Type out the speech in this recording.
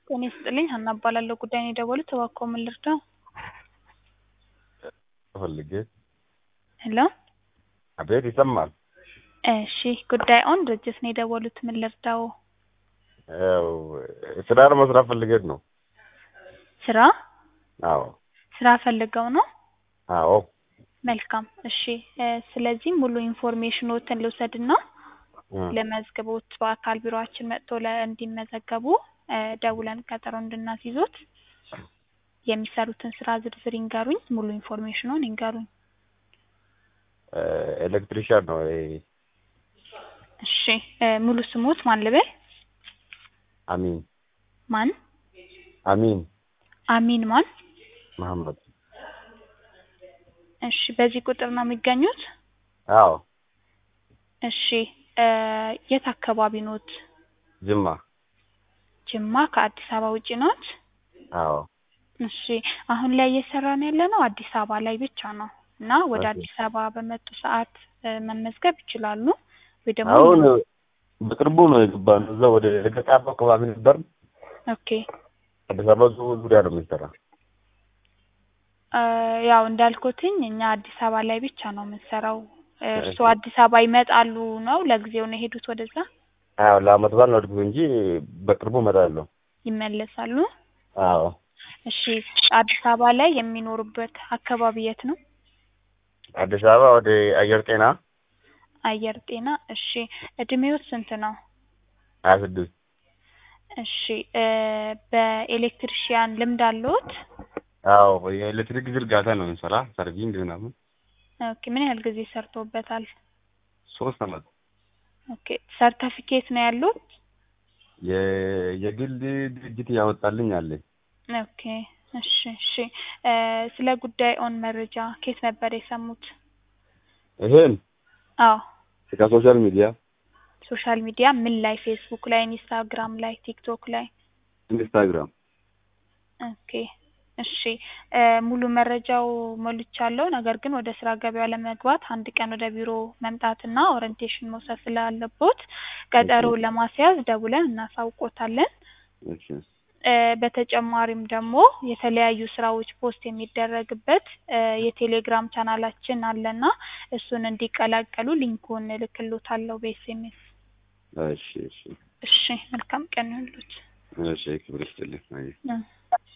ጤና ይስጥልኝ ሀና እባላለሁ ጉዳይ ነው የደወሉት እባክዎ ምን ልርዳዎ ፈልጌ ሄሎ አቤት ይሰማል እሺ ጉዳይ ኦን ድርጅት ነው የደወሉት ምን ልርዳዎ ያው ስራ ለመስራት ፈልጌት ነው ስራ አዎ ስራ ፈልገው ነው አዎ መልካም እሺ ስለዚህ ሙሉ ኢንፎርሜሽኖትን ልውሰድና እ ለመዝግቦት በአካል ቢሮአችን መጥቶ እንዲመዘገቡ ደውለን ቀጠሮ እንድናስይዞት የሚሰሩትን ስራ ዝርዝር ይንገሩኝ ሙሉ ኢንፎርሜሽኑን ይንገሩኝ ኤሌክትሪሻን ነው ይሄ እሺ ሙሉ ስሞት ማን ልበል አሚን ማን አሚን አሚን ማን መሐመድ እሺ በዚህ ቁጥር ነው የሚገኙት አዎ እሺ የት አካባቢ ኖት ጅማ ጅማ ከአዲስ አበባ ውጪ ኖት አዎ እሺ አሁን ላይ እየሰራን ያለነው አዲስ አበባ ላይ ብቻ ነው እና ወደ ኦኬ። አዲስ አበባ በመጡ ሰዓት መመዝገብ ይችላሉ ወይ ደግሞ አሁን በቅርቡ ነው የገባነው እዛ ወደ ገጣፎ አካባቢ ነበር ኦኬ አዲስ አበባ ዙ- ዙሪያ ነው የሚሰራ ያው እንዳልኩትኝ እኛ አዲስ አበባ ላይ ብቻ ነው የምንሰራው እርስዎ አዲስ አበባ ይመጣሉ ነው ለጊዜው ነው የሄዱት ወደዛ አዎ ለአመት በዓል ነው እድሜው እንጂ በቅርቡ እመጣለሁ ይመለሳሉ አዎ እሺ አዲስ አበባ ላይ የሚኖሩበት አካባቢ የት ነው አዲስ አበባ ወደ አየር ጤና አየር ጤና እሺ እድሜዎት ስንት ነው ሀያ ስድስት እሺ በኤሌክትሪሺያን ልምድ አለዎት አዎ የኤሌክትሪክ ዝርጋታ ነው የምንሰራ ሰርቪንግ ምናምን ኦኬ ምን ያህል ጊዜ ሰርተውበታል ሶስት አመት ኦኬ ሰርተፊኬት ነው ያሉት የ- የግል ድርጅት ያወጣልኝ አለኝ ኦኬ እሺ እሺ ስለ ጉዳይ ኦን መረጃ ከየት ነበር የሰሙት ይሄን አዎ ከሶሻል ሚዲያ ሶሻል ሚዲያ ምን ላይ ፌስቡክ ላይ ኢንስታግራም ላይ ቲክቶክ ላይ ኢንስታግራም ኦኬ እሺ ሙሉ መረጃው ሞልቻለሁ ነገር ግን ወደ ስራ ገበያው ለመግባት አንድ ቀን ወደ ቢሮ መምጣትና ኦሪንቴሽን መውሰድ ስላለቦት ቀጠሮ ለማስያዝ ደውለን እናሳውቆታለን እሺ በተጨማሪም ደግሞ የተለያዩ ስራዎች ፖስት የሚደረግበት የቴሌግራም ቻናላችን አለና እሱን እንዲቀላቀሉ ሊንኩን እልክልዎታለሁ በኤስኤምኤስ እሺ እሺ እሺ መልካም ቀን ይሁንልዎት እሺ ክብር ይስጥልኝ አይ እ